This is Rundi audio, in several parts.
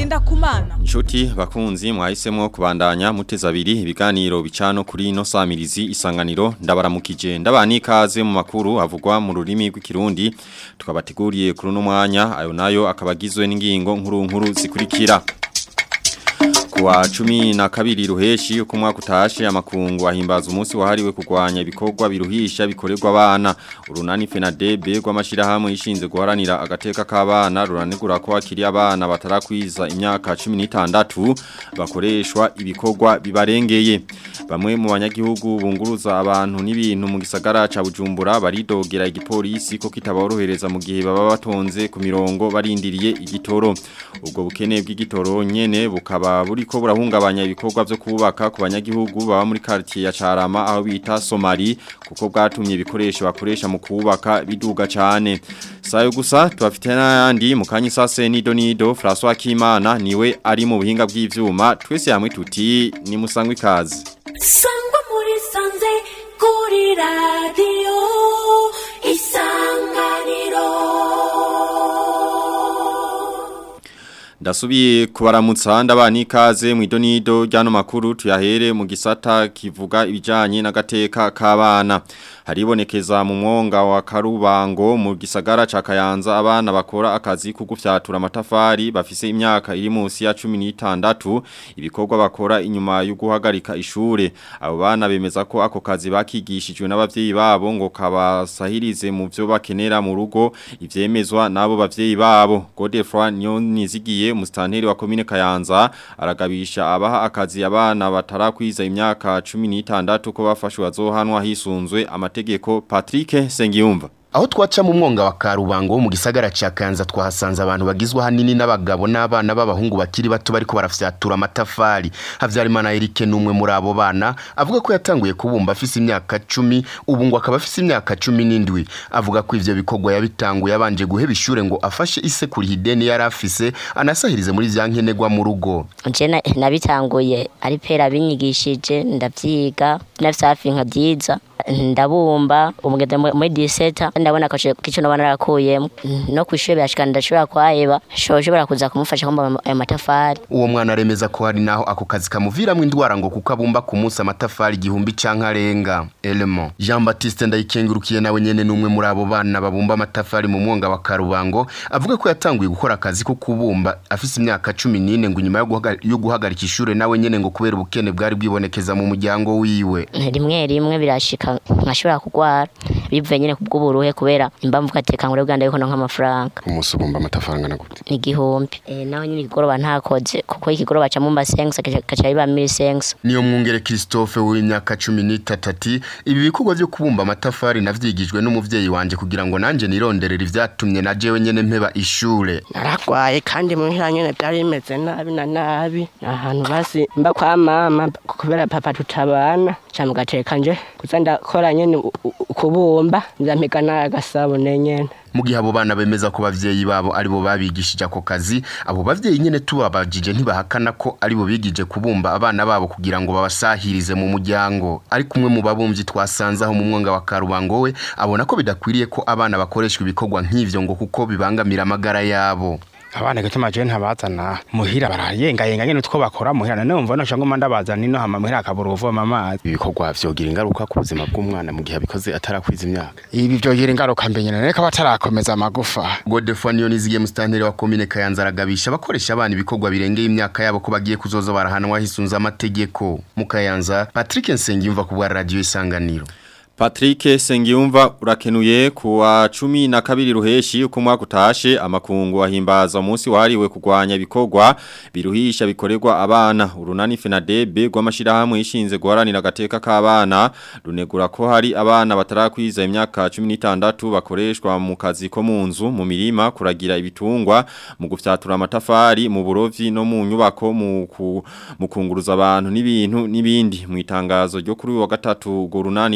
Ngendakumana Nshuti bakunzi mwahisemo kubandanya muteza abiri ibiganiro bicano kuri ino samirizi isanganiro ndabaramukije ndabani ikaze mu makuru avugwa mu rurimi rw'ikirundi tukabateguriye kuri uno mwanya ayo nayo akabagizwe n'ingingo nkuru nkuru zikurikira Kuwa cumi na kabiri ruheshi uko mwaka utashe amakungu ahimbaza umunsi wahariwe kurwanya ibikorwa biruhisha bikorerwa abana urunani FENADEB rw'amashirahamwe yishinze guharanira agateka k'abana ruranegura ko akiri abana batarakwiza imyaka 16 bakoreshwa ibikorwa bibarengeye bamwe mu banyagihugu bunguruza abantu n'ibintu mu gisagara ca Bujumbura baridogera igipolisi ko kitaborohereza mu gihe baba batonze ku mirongo barindiriye igitoro ubwo bukene bw'igitoro nyene bukaba buri ko burahungabanya ibikorwa byo kubaka ku banyagihugu baba muri quartier ya Carama aho bita Somali kuko bwatumye ibikoresho bakoresha mu kubaka biduga cyane sayo gusa tubafite n'ayandi mu kanyi sase nido nido François Kimana niwe ari mu buhinga bw'ivyuma twese hamwe tuti ni musangwe kazi sangwa muri sanze kuri radio isanganiro Ndasubiye kubaramutsa ndabana ikaze mu idonido ryano makuru tuyahere mu gisata kivuga ibijanye n'agateka k'abana haribonekeza mu mwonga wa Karubango mu gisagara ca Kayanza abana bakora akazi ko gufyatura amatafari bafise imyaka iri munsi ya 16 ibikorwa bakora inyuma yo guhagarika ishure abo bana bemeza ko ako kazi bakigishijwe n'abavyeyi babo ngo kabasahirize mu byo bakenera mu rugo ivyemezwa nabo bavyeyi babo Godefroy Nyonizigiye mustanteri wa komine Kayanza aragabisha abaha akazi abana batarakwiza imyaka 16 ko bafashwe bazohanwa hisunzwe amategeko Patrick Sengiyumva Aho twaca mu mwonga wa Karubango mu gisagara ca Kanza twahasanze abantu bagizwe hanini n'abagabo n'abana b'abahungu bakiri bato bariko barafyatura amatafari Havyarimana Eric numwe muri abo bana avuga ko yatanguye kubumba afise imyaka 10 ubu ngo akaba afise imyaka 17 avuga ko ivyo bikorwa yabitanguye abanje guheba ishure ngo afashe ise kuri hideni yari afise anasahirize muri vyankenerwa mu rugo je na- nabitanguye ari pera binyigishije ndavyiga nafise hafi nka vyiza ndabumba umugeze mu- muri diseta ndabona ko kico nabana narakuyemo no kwishure birashikana ndashobora kwaheba shoshobora kuza kumufasha kumba ayo matafari uwo mwana aremeza ko hari naho ako kazi kamuviramwo indwara ngo kuko abumba ku munsi amatafari igihumbi canke arenga element Jean Baptiste ndayikengurukiye nawe nyene numwe muri abo bana babumba amatafari mu mwonga wa Karubango avuga ko yatanguye gukora akazi ko kubumba afise imyaka 14 ngo nyuma yo guhaga- yo guhagarika ishure nawe nyene ngo kubera ubukene bwari bwibonekeza mu muryango wiwe rimwe rimwe birashika nkashobora kugwara bivuye nyene kubw'uburuhe kubera impamvu gateka ngure bwanda yuko nonka amafaranga umunsi ubumba amatafari angana gute ni igihumbi eh naho nyine ikigoroba ntakoze kuko ikigoroba ca mu masengs kaca biba mili sengs niyo mwungere Christophe w'imyaka 13 ati ibi bikorwa byo kubumba amatafari navyigijwe n'umuvyeyi wanje kugira ngo nanje nironderera ivyatumye na jewe nyene mpeba ishure naragwaye kandi muhira nyene byari bimeze nabi na nabi ahantu basi mba kwa mama kubera papa tutabana ca mugateka nje kuza ndakora nyene u- u- kubumba nzampiga n'agasabune nyene mu gihe abo bana bemeza ko bavyeyi babo aribo babigishije ako kazi abo bavyeyi nyene tubabajije ntibahakana ko aribo bigije kubumba abana babo kugira ngo babasahirize mu muryango ariko umwe mu babumvyi twasanze aho mu mwonga wa Karubango we abona ko bidakwiriye ko abana bakoreshwa ibikorwa nk'ivyo ngo kuko bibangamira amagara yabo abana gituma je ntabazana muhira barayengayenga nyene utwo bakora muhira none umva no shangoma ndabazana ino hama muhira akabura uvoma amazi ibikorwa vyogira ingaruka ku buzima bw'umwana mu gihe abikoze atarakwiza imyaka ibi vyogira ingaruka mbe nyene reka batarakomeza amagufa Godefroy Niyonizigiye mustanteri wa komine Kayanza aragabisha abakoresha abana ibikorwa birengeye imyaka yabo ko bagiye kuzoza barahanwa hisunze amategeko mu Kayanza Patrick Nsengiyumva ku bwa radio isanganiro Patrick Sengiyumva urakenuye kuwa cumi na kabiri ruheshi uko mwaka utashe amakungu ahimbaza umunsi wahariwe kurwanya ibikorwa biruhisha bikorerwa abana urunani FENADEB rw'amashirahamwe yishinze guharanira agateka k'abana runegura ko hari abana batarakwiza imyaka 16 bakoreshwa mu kazi ko mu nzu mu mirima kuragira ibitungwa mu gufyatura amatafari mu burovyi no mu nyubako mu ku- mu kunguruza abantu n'ibintu n'ibindi mu itangazo ryo kuri uyu wa gatatu urwo runani rusanga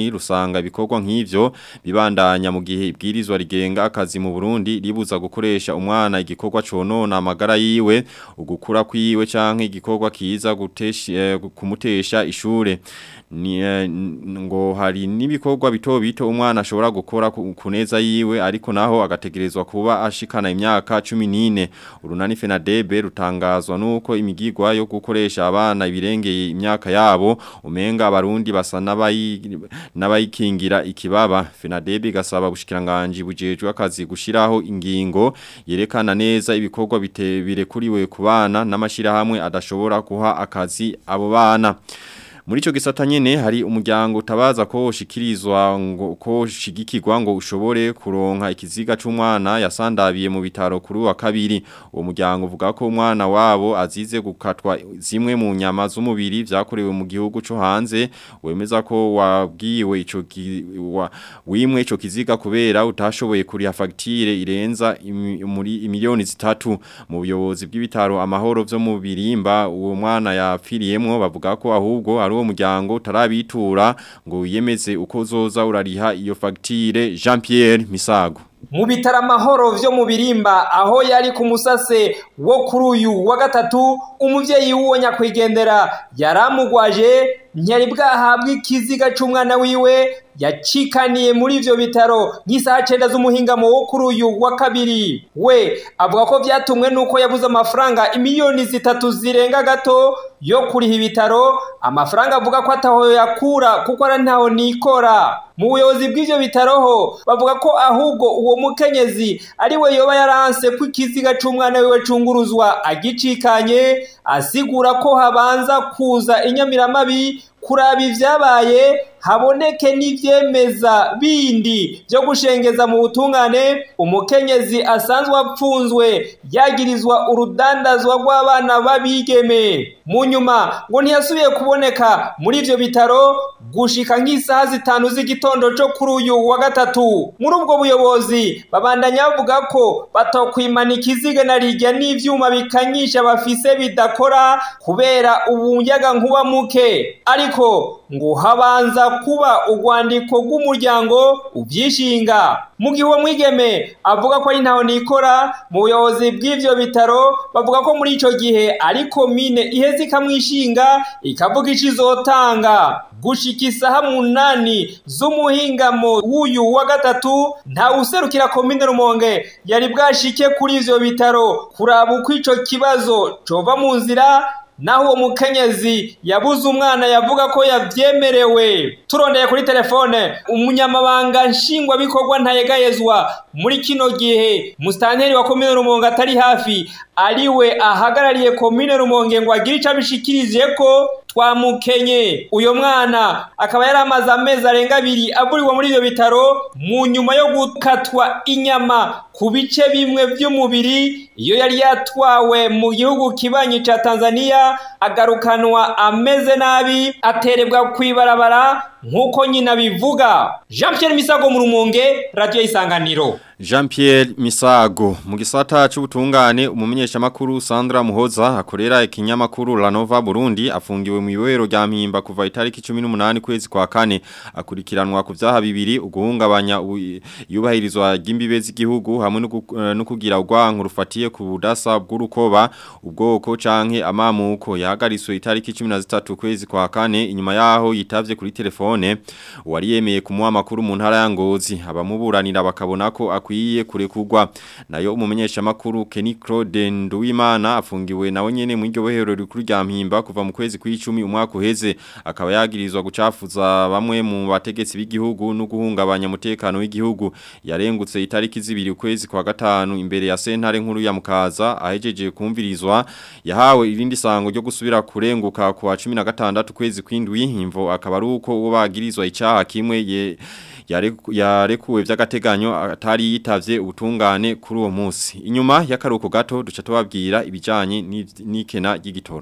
usanga ibikorwa nk'ivyo bibandanya mu gihe ibwirizwa rigenga akazi mu Burundi ribuza gukoresha umwana igikorwa conona amagara yiwe ugukura kwiwe canke igikorwa kiza gutesha eh, kumutesha ishure ni eh, ngo hari nibikorwa bito bito umwana ashobora gukora ku- kuneza yiwe ariko naho agategerezwa kuba ashikana imyaka 14 urunani Fenadebe rutangazwa nuko imigigwa yo gukoresha abana ibirengeye imyaka yabo umenga abarundi basa n'abayi- n'abayikingira ikibaba Fenadebe gasaba bushikiranganje bujejwe akazi gushiraho ingingo yerekana neza ibikorwa bite- birekuriwe ku bana n'amashira hamwe adashobora kuha akazi abo bana muri ico gisata nyene hari umuryango utabaza ko ushikirizwa ngo ko shigikirwa ngo ushobore kuronka ikiziga c'umwana yasandabiye mu bitaro kuri wa kabiri uwo muryango uvuga ko umwana wabo azize gukatwa zimwe mu nyama z'umubiri vyakorewe mu gihugu co hanze wemeza ko wabwiwe ico ki- wa, wimwe ico kiziga kubera utashoboye kuriha fagitire irenza imi- muri imiliyoni zitatu mu buyobozi bw'ibitaro amahoro vyo mu birimba uwo mwana yapfiriyemwo bavuga ko ahubwo ari uwo muryango utarabitura ngo wiyemeze uko zoza urariha iyo fagitire Jean Pierre Misago mu bitaro amahoro vyo mu birimba aho yari ku musase wo kuri uyu wa gatatu umuvyeyi w'uwo nyakwigendera yaramugwaje ntiyari bwahabwa ikiziga c'umwana wiwe yacikaniye muri ivyo bitaro nk'isaha cenda z'umuhingamo wo kuri uyu wa kabiri we avuga ko vyatumwe n'uko yabuze amafaranga imiliyoni zitatu zirenga gato yo kuriha ibitaro amafaranga avuga ko ataho yakura kuko ari ntaho nikora mu buyobozi bw'ivyo bitaro ho bavuga ko ahubwo uwo mukenyezi ari we yoba yaranse ko ikiziga c'umwana wiwe cunguruzwa agicikanye asigura ko habanza kuza inyamiramabi kuraba ivyabaye haboneke n'ivyemeza bindi vyo gushengeza mu butungane umukenyezi asanzwe apfunzwe yagirizwa urudandazwa rw'abana b'abigeme mu nyuma ngo ntiyasubiye kuboneka muri ivyo bitaro gushika nk'isaha zitanu z'igitondo co kuri uyu wa gatatu muri ubwo buyobozi babandanya bavuga ko batokwimana ikiziga na rirya n'ivyuma bikanyisha bafise bidakora kubera ubunyaga nkuba muke ariko ngo habanza kuba urwandiko rw'umuryango uvyishinga mu gihe uwo mwigeme avuga ko ari ntaho nikora mu buyobozi bw'ivyo bitaro bavuga ko muri ico gihe ari komine iheze ikamwishinga ikavuga ico izotanga gushika isaha munani z'umuhingamo w'uyu wa gatatu nta userukira komine rumonge yari bwashike kuri ivyo bitaro kuraba uko ico kibazo cova mu nzira naho uwo mukenyezi yabuze umwana yavuga ko yavyemerewe turondeye kuri telefone umunyamabanga nshingwabikorwa ntayegayezwa muri kino gihe musitanteri wa komine rumonge atari hafi ariwe ahagarariye komine rumonge ngo agire ico abishikirije ko twamukenye uyo mwana akaba yari amaze amezi arenga abiri avuriwe muri ivyo bitaro mu nyuma yo gukatwa inyama ku bice bimwe vy'umubiri iyo yari yatwawe mu gihugu kibanyi ca Tanzania agarukanwa ameze nabi aterebwa kwibarabara nk'uko nyina bivuga Jean Pierre Misago mu Rumonge radio isanganiro Jean Pierre Misago mu gisata c'ubutungane umumenyesha makuru Sandra Muhoza akorera ikinyamakuru La Nova Burundi afungiwe mu iwero rya mpimba kuva itariki 18 kwezi kwa kane akurikiranwa ku vyaha bibiri uguhungabanya yubahirizwa ry'imbibe z'igihugu hamwe no gu- eh, no kugira urwanko rufatiye ku budasa bw'urukoba ubwoko canke amamuko yahagariswe itariki 13 kwezi kwa kane inyuma yaho yitavye kuri telefone wari yemeye kumuha amakuru mu ntara ya Ngozi abamuburanira bakabona ko akwiye kurekurwa nayo umumenyesha makuru Kenny Claude Nduwimana afungiwe nawe nyene mu iryo bohero rikuru rya mpimba kuva mu kwezi kw'icumi umwaka uheze akaba yagirizwa gucafuza bamwe mu bategetsi b'igihugu no guhungabanya umutekano w'igihugu yarengutse itariki zibiri ukwezi kwa gatanu imbere ya sentare nkuru ya Mukaza ahejeje kumvirizwa yahawe irindi sango ryo gusubira kurenguka ku wa 16 kwezi kw'indwi imvo akaba ari uko uwo bagirizwa icaha kimwe ye yareku- yarekuwe vy'agateganyo atari yitavye ubutungane kuri uwo munsi inyuma y'akaruko gato duca tubabwira ibijanye n'iv- n'ikena ry'igitoro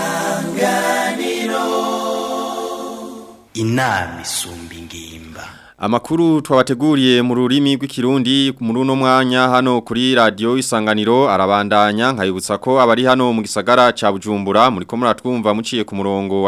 inama isumba ingimba Amakuru twabateguriye mu rurimi rw'ikirundi muri uno mwanya hano kuri radio isanganiro arabandanya nkayibutsa ko abari hano mu gisagara ca Bujumbura muri ko muratwumva muciye ku murongo wa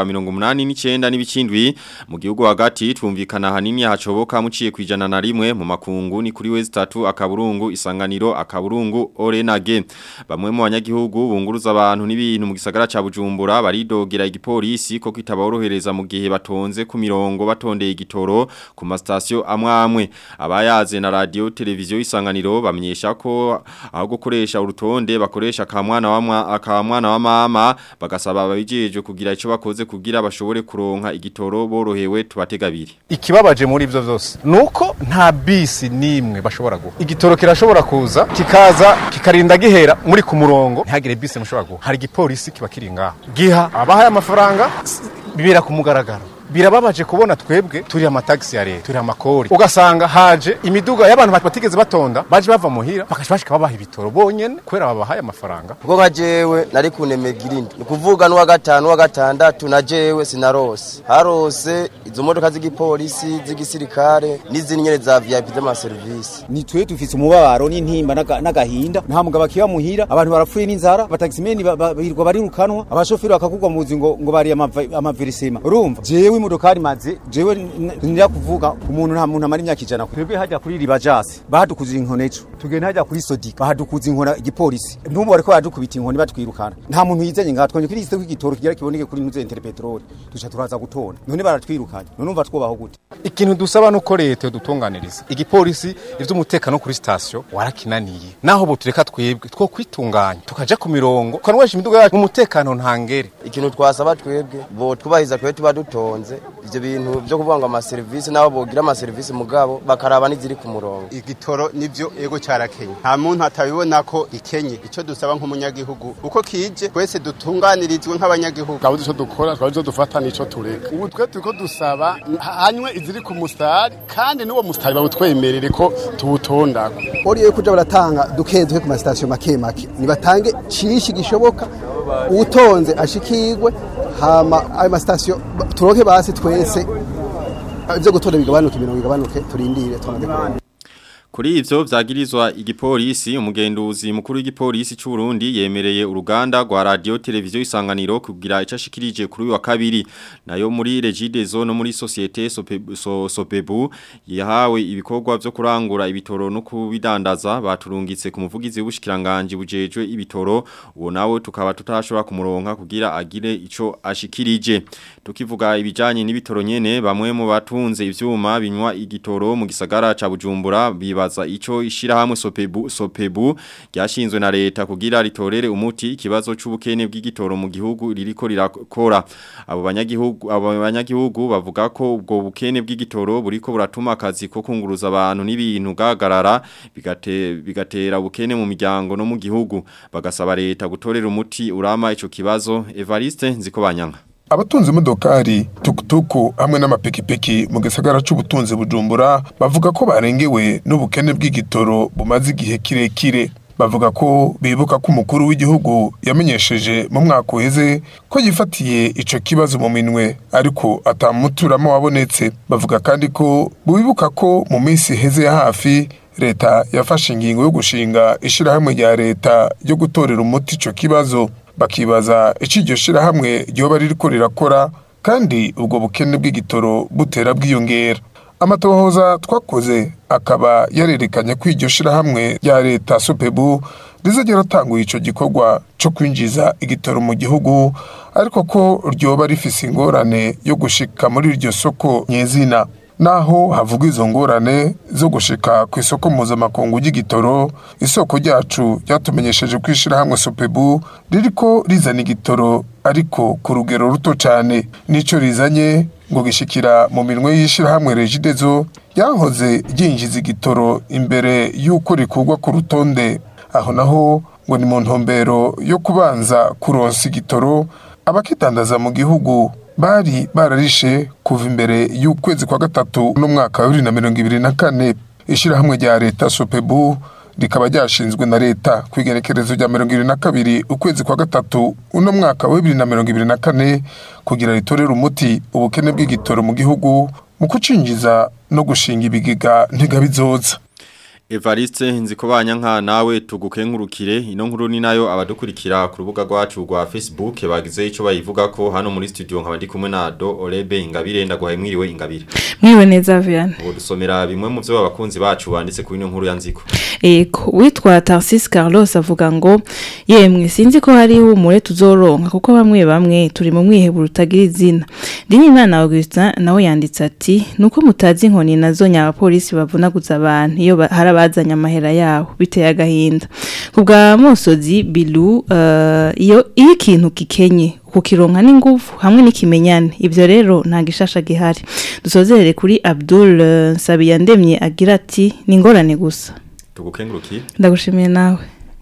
89 n'ibikindwi mu gihugu hagati twumvikana hanini hacoboka muciye kwijana na rimwe mu makungu ni kuri wezi 3 akaburungu isanganiro akaburungu orenage bamwe mu banyagihugu bunguruza abantu n'ibintu mu gisagara ca Bujumbura baridogera igipolisi ko kitaborohereza mu gihe batonze ku mirongo batondeye igitoro ku masta sitasiyo amwe amwe abayaze na radio televiziyo isanganiro bamenyesha ko aho gukoresha urutonde bakoresha akamwana wa akamwana wa mama bagasaba ababijeje kugira ico bakoze kugira bashobore kuronka igitoro borohewe tubategabiri ikibabaje muri ivyo vyose nuko nta bisi nimwe bashobora guha igitoro kirashobora kuza kikaza kikarinda gihera muri ku murongo ntihagire bisi mushobora guha hari igipolisi kiba kiri ngaho giha abahaye amafaranga bibera ku mugaragaro birababaje kubona twebwe turi amatagisi ya leta turi amakori ugasanga haje imiduga y'abantu batigeze batonda baje bava muhira bakaje bashika babaha ibitoro bonyene kubera babahaye amafaranga kuko nka jewe nari kunemega irindi ni kuvuga n'uwa gatanu uwa gatandatu na jewe sinarose harose izo modoka z'igipolisi z'igisirikare n'izindi nyene za vip z'amaserivisi ni twe dufise umubabaro n'intimba n'agahinda nta mugabo akiba muhira abantu barapfuye n'inzara abatagisimeni birirwa barirukanwa abashoferi bakakugwa mu buzi ngo ngo bari amaverisema urumva jewe imodokari maze jewe nira kuvuga umuntu nta muntu amara imyaka ijana twebwe hajya kuri ribajasi bahadukuza inkoni ejo tugenda hajya kuri sodika bahadukuza inkona igipolisi n'ubu bariko baradukubita inkoni batwirukana nta muntu yizanye ngaha twonye kuri isite kw'igitoro kigira kiboneke kuri nuze interpetrol duca turaza gutona none baratwirukanye none umva twubaho gute ikintu dusaba nuko leta yodutunganiriza igipolisi ivy'umutekano kuri station warakinaniye naho bo tureka twebwe two kwitunganya tukaja ku mirongo twanwesha imiduga yacu mu mutekano ntangere ikintu twasaba twebwe bo twubahiza kwe tuba dutonze ivyo bintu byo kuvuga ngo amaserivisi nabo bogira amaserivisi mugabo bakaraba n'iziri ku murongo igitoro nivyo ego cyarakenye nta muntu atabibona ko ikenye ico dusaba nk'umunyagihugu uko kije twese dutunganirizwe nk'abanyagihugu twaba ico dukora twaba ico dufata nico tureka ubu twe turiko dusaba hanywe iziri ku mustari kandi n'uwo mustari bawutwemerere ko tuwutondako oriyo kuja baratanga duke duke ku masitasiyo make make nibatange cishi gishoboka utonze ashikirwe hama ayo masitasiyo turoke basi twese ivyo gutora bigabanuke imirongo igabanuke turindire tunabe Kuri ivyo vyagirizwa igipolisi umugenduzi mukuru w'igipolisi c'u Burundi yemereye uruganda rwa radio televiziyo isanganiro kugira icashikirije kuri wa kabiri nayo muri Regidezo no muri societe Sopebu, so, Sopebu yahawe ibikorwa vyo kurangura ibitoro no kubidandaza baturungitse ku muvugizi w'ubushikiranganje bujejwe ibitoro uwo nawe tukaba tutashobora kumuronka kugira agire ico ashikirije tukivuga ibijanye n'ibitoro nyene bamwe mu batunze ivyuma binywa igitoro mu gisagara ca Bujumbura biba bibaza ico ishirahamwe Sopebu Sopebu ryashinzwe na leta kugira ritorere umuti ikibazo c'ubukene bw'igitoro mu gihugu ririko rirakora abo banyagihugu abo banyagihugu bavuga ko ubwo bukene bw'igitoro buriko buratuma akazi ko kunguruza abantu n'ibintu gagarara bigate bigatera ubukene mu miryango no mu gihugu bagasaba leta gutorera umuti urama ico kibazo Evariste Nzikobanyanga abatunzi imodokari tukutuku hamwe n'amapikipiki mu gisagara c'ubutunzi bujumbura bavuga ko barengewe n'ubukene bw'igitoro bumaze igihe kirekire bavuga ko bibuka ko umukuru w'igihugu yamenyesheje mu mwaka uheze ko yifatiye ico kibazo mu minwe ariko atamuturamo wabonetse bavuga kandi ko bibuka ko mu minsi iheze ya hafi leta yafashe ingingo yo gushinga ishirahamwe rya leta ryo gutorera umuti ico kibazo bakibaza icyo iryo shirahamwe ryoba ririko rirakora kandi ubwo bukene bw'igitoro butera bwiyongera amatohoza twakoze akaba yarerekanye ko iryo shirahamwe rya leta sopebu rizagera atanguye ico gikorwa co kwinjiza igitoro mu gihugu ariko ko ryoba rifise ingorane yo gushika muri iryo soko nyezina naho havugwa izo ngorane zo gushika ku isoko mpuzamakungu ry'igitoro isoko ryacu ryatumenyesheje ko ishirahamwe sopebu ririko rizana igitoro ariko ku rugero ruto cyane nico rizanye ngo gishikira mu minwe y'ishirahamwe regidezo ryahoze ryinjiza igitoro imbere y'uko rikurwa ku rutonde aho naho ngo ni mu ntumbero yo kubanza kuronsa igitoro abakidandaza mu gihugu bari bararishe kuva imbere y'ukwezi kwa gatatu n'umwaka wa bibiri na mirongo ibiri na kane ishyirahamwe rya leta sopebu rikaba ryashinzwe na leta ku igenekerezo rya mirongo ibiri na kabiri ukwezi kwa gatatu uno mwaka wa bibiri na mirongo ibiri na kane kugira ritorere umuti ubukene bw'igitoro mu gihugu mu kucinjiza no gushinga ibigega ntigabizoza Evariste nzikobanya nka nawe tugukengurukire ino nkuru ni nayo abadukurikira ku rubuga rwacu rwa Facebook bagize ico bayivuga ko hano muri studio nkaba ndi kumwe na Do Orebe Ingabire ndaguhaye mwiriwe Ingabire Mwiwe neza Vian. ubu dusomera bimwe mu byo abakunzi bacu banditse kuri ino nkuru ya nziko Eko witwa Tarsis Carlos avuga ngo yemwe sinzi ko hari humure tuzoronka kuko bamwe bamwe turi mu mwiheburo utagira izina. Dini Imana Augustin nawe yanditse ati nuko mutazi inkoni nazo nyabapolisi bavunaguza abantu iyo ba- hari abazanye amahera yabo biteye agahinda. Kubwa Mosozi Bilu uh, iyo iyo ikintu kikenye kukironka n'ingufu hamwe n'ikimenyane ivyo rero nta gishasha gihari dusozerere kuri Abdul uh, Sabiyandemye agira ati ni ingorane gusa tugukengurukire ndagushimiye nawe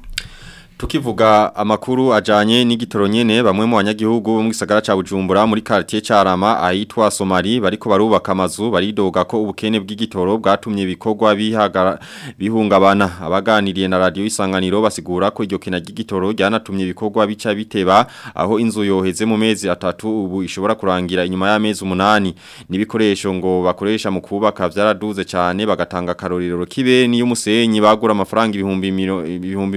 Tukivuga amakuru ajanye n'igitoro nyene bamwe mu banyagihugu bo mu gisagara ca Bujumbura muri quartier Carama ahitwa Somali bariko barubaka amazu baridoga ko ubukene bw'igitoro bwatumye ibikorwa bihagara bihungabana abaganiriye na radio isanganiro basigura ko iryo kena ry'igitoro ryanatumye ibikorwa bica biteba aho inzu yoheze mu mezi atatu ubu ishobora kurangira inyuma y'amezi umunani n'ibikoresho ngo bakoresha mu kubaka vyaraduze cyane bagatanga karorero kibeni y'umusenyi bagura amafaranga ibihumbi miro- ibihumbi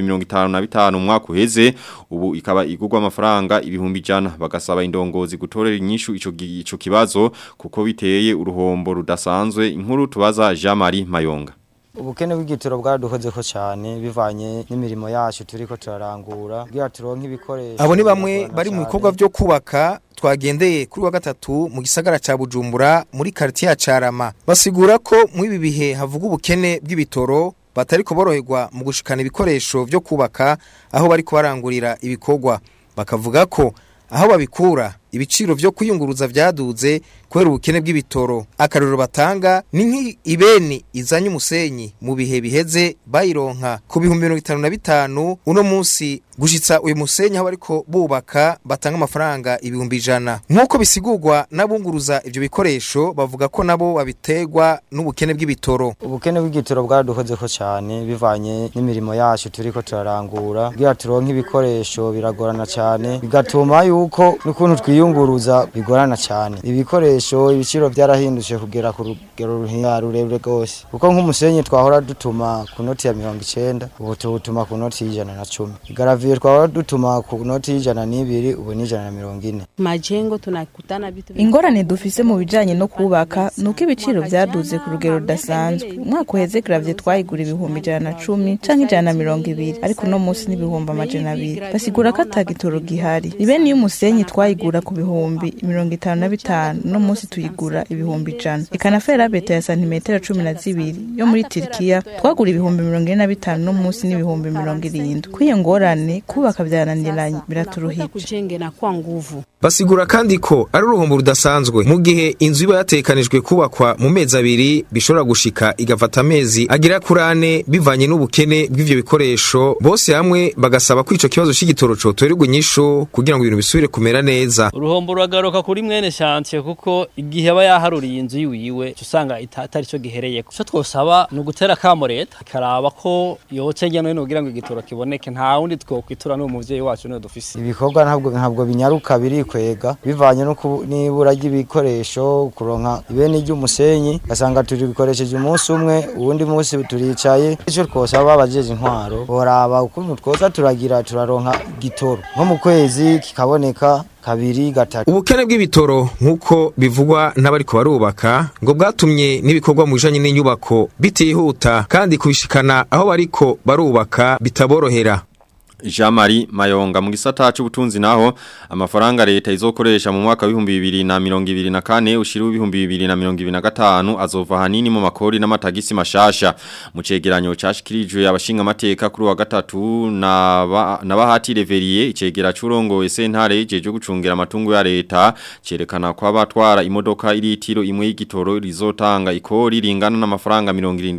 55 umwaka uheze ubu ikaba igurwa amafaranga ibihumbi jana bagasaba indongozi gutorera inyishu ico gi- ico kibazo kuko biteye uruhombo rudasanzwe inkuru tubaza Jean Marie Mayonga ubukene bw'igitoro bwaradukozeko cyane bivanye n'imirimo yacu turiko turarangura kugira turonke ibikoresho abo ni bamwe bari mu bikorwa byo kubaka twagendeye kuri wa gatatu mu gisagara ca Bujumbura muri quartier ya Carama basigura ko mu ibi bihe havuga ubukene bw'ibitoro batariko boroherwa mu gushikana ibikoresho byo kubaka aho bariko barangurira ibikorwa bakavuga ko aho babikura ibiciro vyo kwiyunguruza vyaduze kubera ubukene bw'ibitoro akarorero batanga ni nk'ibeni izanye umusenyi mu bihe biheze bayironka ku bihumbi mirongo itanu na bitanu uno munsi gushitsa uyu musenyi aho bariko bubaka batanga amafaranga ibihumbi ijana nk'uko bisigurwa n'abunguruza ivyo bikoresho bavuga ko nabo babiterwa n'ubukene bw'ibitoro ubukene bw'igitoro bwaradukozeko cyane bivanye n'imirimo yacu turiko turarangura kugira turonke ibikoresho biragorana cyane bigatuma yuko n'ukuntu twiyunguruza bigorana cyane ibikoresho ibiciro byarahindutse kugera ku rugero ruhiya rurerure rwose kuko nk'umusenyi twahora dutuma ku noti ya mirongo icenda ubu tuwutuma ku noti y'ijana na cumi igaraviye twahora dutuma ku noti y'ijana n'ibiri ubu ni ijana na mirongo ine majengo tunakutana vitu ingorane dufise mu bijanye no kubaka nuko ibiciro vyaduze ku rugero rudasanzwe umwaka uheze gravye twayigura ibihumbi ijana na cumi canke ijana na mirongo ibiri ariko uno munsi n'ibihumbi amajana abiri basigura ko ata gitoro gihari ni bene iyo umusenyi twayigura ku bihumbi mirongo itanu na bitanu uno munsi tuyigura ibihumbi ijana eka na ferabeto ya santimetero cumi na zibiri yo muri tirikiya twagura ibihumbi mirongo ine na bitanu uno munsi n'ibihumbi mirongo irindwi kw'iyo ngorane kubaka vyananiranye biraturuhije kujenge na kwa nguvu basigura kandi ko ari uruhombo rudasanzwe mu gihe inzu iba yatekanijwe kubakwa mu mezi abiri bishobora gushika igafata amezi agera kuri ane bivanye n'ubukene bw'ivyo bikoresho bose hamwe bagasaba ko ico kibazo c'igitoro cotorerwa inyishu kugira ngo ibintu bisubire kumera neza uruhombo ruragaruka kuri mwene shantiye kuko igihe aba yaharuriye inzu yiwiwe uca usanga ita- atari cyo gihereyeko icyo twosaba ni ugutera akamo leta ikaraba ko yoce hirya no hino kugira ngo igitoro kiboneke nta wundi twokwitura n'uwo muvyeyi wacu niwe dufise ibikorwa ntabwo ntabwo binyaruka birikwega bivanye no ku- n'ibura ry'ibikoresho kuronka ibeni ry'umusenyi gasanga turikoresheje umunsi umwe uwundi munsi turicaye icyo twosaba abajeje intwaro boraba ukuntu twoza turagira turaronka igitoro nko mu kwezi kikaboneka kabiri gatatu ubukene bw'ibitoro nk'uko bivugwa n'abariko barubaka ngo bwatumye n'ibikorwa mu bijanye n'inyubako bitihuta kandi kubishikana aho bariko barubaka bitaborohera Jean Marie Mayonga mu gisata c'ubutunzi naho amafaranga leta izokoresha mu mwaka w'ibihumbi bibiri na mirongo ibiri na kane ushira w'ibihumbi bibiri na mirongo ibiri na gatanu azova hanini mu makori n'amatagisi mashasha mu cegeranyo cashikirijwe abashinga amateka kuri wa gatatu na ba- na bahati reveriye icegera c'urongoye sentare jeje gucungira amatungo ya leta cerekana ko abatwara imodoka iritiro imwe y'igitoro rizotanga ikori ringana n'amafaranga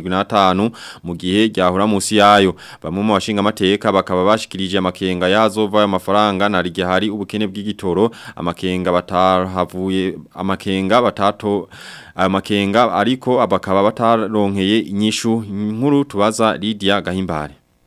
75 mu gihe ryahura musi yayo bamwe mu bashinga amateka bakaba bashikirije amakenga yazova ayo mafaranga na rige hari ubukene bw'igitoro amakenga batahavuye amakenga batato ayo makenga ariko abakaba bataronkeye inyishu nkuru tubaza Lydia Gahimbare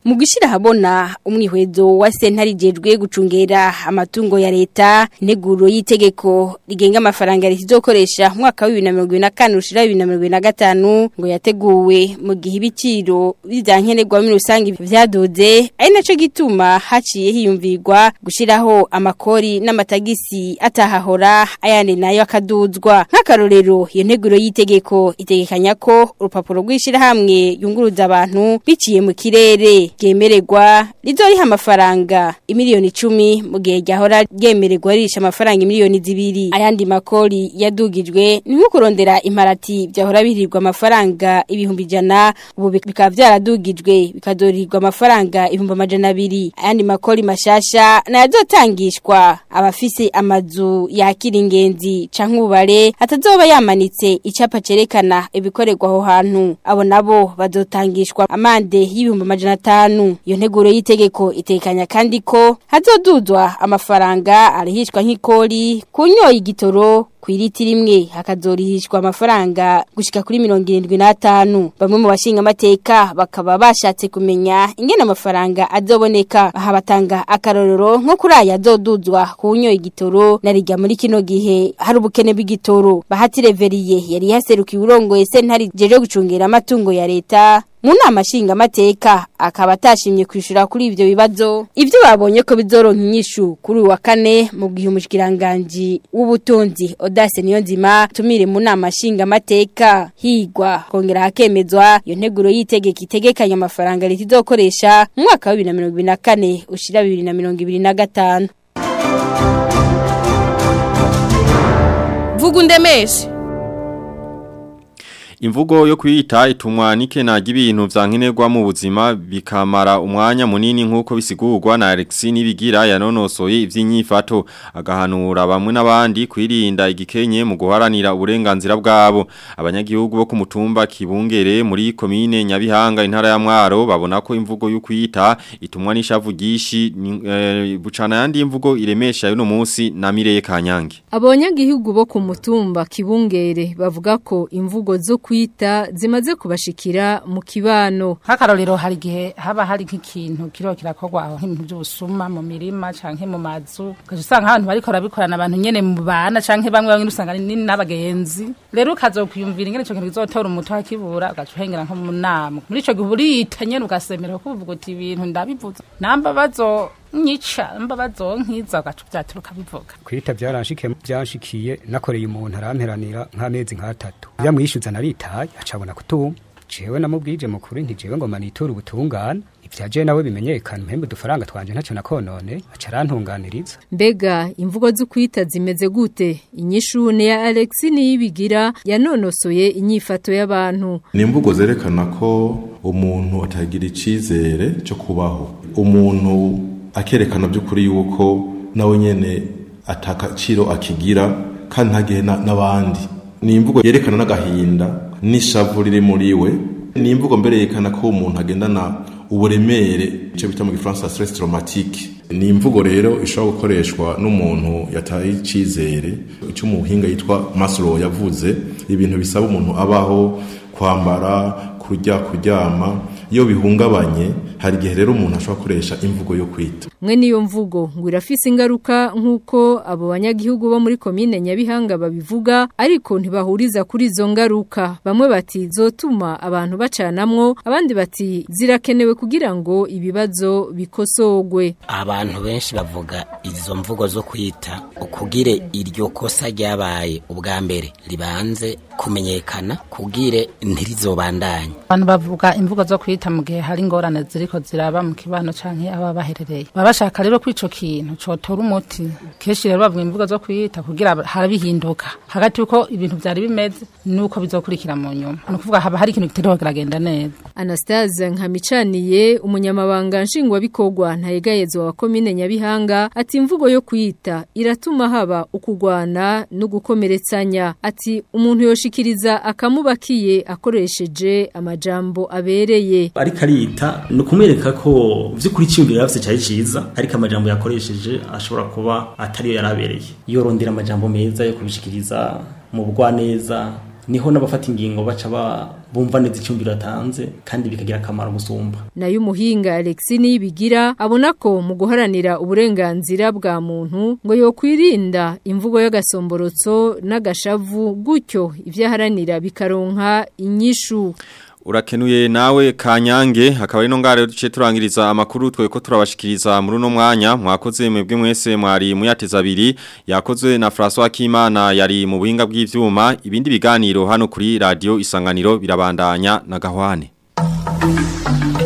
Mu gishira habona umwihwezo wa sentari jejwe gucungera amatungo ya leta neguro y'itegeko rigenga amafaranga rizokoresha mu mwaka wa 2024 ushira 2025 ngo yateguwe mu gihe ibiciro bizankenerwa muri rusangi vyadoze ari naco gituma haciye hiyumvirwa gushiraho amakori n'amatagisi atahahora ayandi nayo akaduzwa nk'akarorero iyo nteguro y'itegeko itegekanya ko urupapuro rw'ishira hamwe yunguruza abantu biciye mu kirere ryemererwa rizoriha amafaranga imiliyoni icumi mu gihe ryahora ryemererwa risha amafaranga imiliyoni zibiri ayandi makori yadugijwe ni nko kurondera imparati byahora bihirirwa amafaranga ibihumbi ijana ubu bikaba byaradugijwe bikadorirwa amafaranga ibihumbi amajana abiri ayandi makori mashasha nayazotangishwa abafise amazu yakira ingenzi canke ubare atazoba yamanitse icapa cerekana ibikorerwa aho hantu abo nabo bazotangishwa amande y'ibihumbi amajana atanu iyo nteguro y'itegeko itekanya kandi ko hazoduzwa amafaranga arihishwa nk'ikori kunyoye igitoro kwiriti rimwe hakazorihishwa amafaranga gushika kuri 75 bamwe mu bashinga amateka bakaba bashatse kumenya ingene amafaranga azoboneka aha batanga akarorero nko kuri aya azoduzwa kunyoye igitoro narijya muri kino gihe hari ubukene bw'igitoro bahati reveriye yari yaserukiye urongoye sentari jeje gucungera amatungo ya leta mu nama nshinga amateka akaba atashimye kwishura kuri ivyo bibazo ivyo babonye ko bizoronka inyishu kuri uyu wa kane mu gihe umushikiranganje w'ubutunzi Odase Niyonzima tumire mu nama nshinga amateka higwa kongera hakemezwa iyo nteguro yitegeka itegekanya amafaranga leta izokoresha mu mwaka wa 2024 ushira 2025 Vugundemeshe Imvugo yo kwita itumwa nikenaga ibintu vyankenerwa mu buzima bikamara umwanya munini nkuko bisigurwa na Alexis nibigira yanonosoye ivyinyifato agahanura bamwe n'abandi kwirinda igikenye mu guharanira uburenganzira bwabo abanyagihugu bo ku mutumba kibungere muri komine Nyabihanga intara ya Mwaro babona ko imvugo yo kwita itumwa n'ishavu gishi e, bucana yandi imvugo iremesha yuno munsi na Mireye Kanyange Abanyagihugu bo ku mutumba kibungere bavuga ko imvugo zo kwita zimaze kubashikira mu kibano nk'akarorero hari igihe haba hari nk'ikintu kiriho kirakorwa aho nk'ibintu by'ubusuma mu mirima canke mu mazu ukaja usanga abantu bariko barabikorana abantu nyene mu bana canke bamwe bamwe usanga ni n'abagenzi rero ukazokwiyumvira ingene ico kintu kizotora umuto hakibura ugaca uhengera nko mu nama muri ico gihe urita nyene ugasemera kuko uvuga uti ibintu ndabivuze namba bazo nyica mba bazonkiza ugaca vyaturuka bivuga kwita byaranshikiye byanshikiye nakoreye umuntu aramperanira nk'amezi nk'atatu byamwishyuza naritaye acabona kutuma jewe namubwije mukuru nti jewe ngo manitura ubutungane ivyaje nawe bimenyekana mpembe udufaranga twanje ntacyo nakonone aca arantunganiriza mbega imvugo zo kwita zimeze gute inyishune ya Alex niyibigira yanonosoye inyifato y'abantu ni imvugo zerekana ko umuntu atagira icizere cyo kubaho umuntu akerekana by'ukuri yuko nawe nyene atakaciro akigira kandi ntagihe n'abandi ni imvugo yerekana n'agahinda n'ishavu riri muri we ni imvugo mbere yerekana ko umuntu agendana uburemere icyo bita mu gifaransa stress traumatique ni imvugo rero ishobora gukoreshwa n'umuntu yataye icyizere icyo umuhinga yitwa Maslow yavuze ibintu bisaba umuntu abaho kwambara kurya kuryama iyo bihungabanye hari igihe rero umuntu ashobora gukoresha imvugo yo kwita mwe niyo mvugo ngo irafise ingaruka nk'uko abo banyagihugu bo muri komine nyabihanga babivuga ariko ntibahuriza kuri izo ngaruka bamwe bati zotuma abantu bacanamwo abandi bati zirakenewe kugira ngo ibibazo bikosogwe abantu benshi bavuga izo mvugo zo kwita ukugire iryo kosa ryabaye ubwa mbere ribanze kumenyekana kugire ntirizobandanye abantu bavuga imvugo zo kwita mu gihe hari ingorane ziriko ziraba mu kibano canke aba baherereye baba bashaka rero ko ico kintu cotora umuti kenshi rero bavuga imvugo zo kwita kugira harabihinduka hagati yuko ibintu vyari bimeze nuko bizokurikira mu nyuma ni ukuvuga haba hari ikintu kitariho kiragenda neza Anastasia Nkamicaniye umunyamabanga nshingwabikorwa ntayegayezwa wa komine Nyabihanga ati imvugo yo kwita iratuma haba ukugwana no gukomeretsanya ati umuntu yoshikiriza akamubakiye akoresheje amajambo abereye ariko arita ni ukumwereka ko vy'ukuri cyumvira yafise cyari ciza ariko amajambo yakoresheje ashobora kuba atariyo yarabereye yorondera amajambo meza yo kubishikiriza mu bugwaneza niho n'abafata ingingo baca ba- bumva neza icyumviro atanze kandi bikagira akamaro gusumba nayo umuhinga Alexis Niyibigira abona ko mu guharanira uburenganzira bwa muntu ngo yokwirinda imvugo y'agasomborotso n'agashavu gutyo ivyaharanira bikaronka inyishu Urakenuye nawe kanyange hakaba ari no ngare duce turangiriza amakuru twe ko turabashikiriza muri no mwanya mwakoze mwebwe mwese mwari muyateza abiri yakozwe na François Kimana yari mu buhinga bw'ivyuma ibindi biganiro hano kuri radio isanganiro birabandanya na gahwane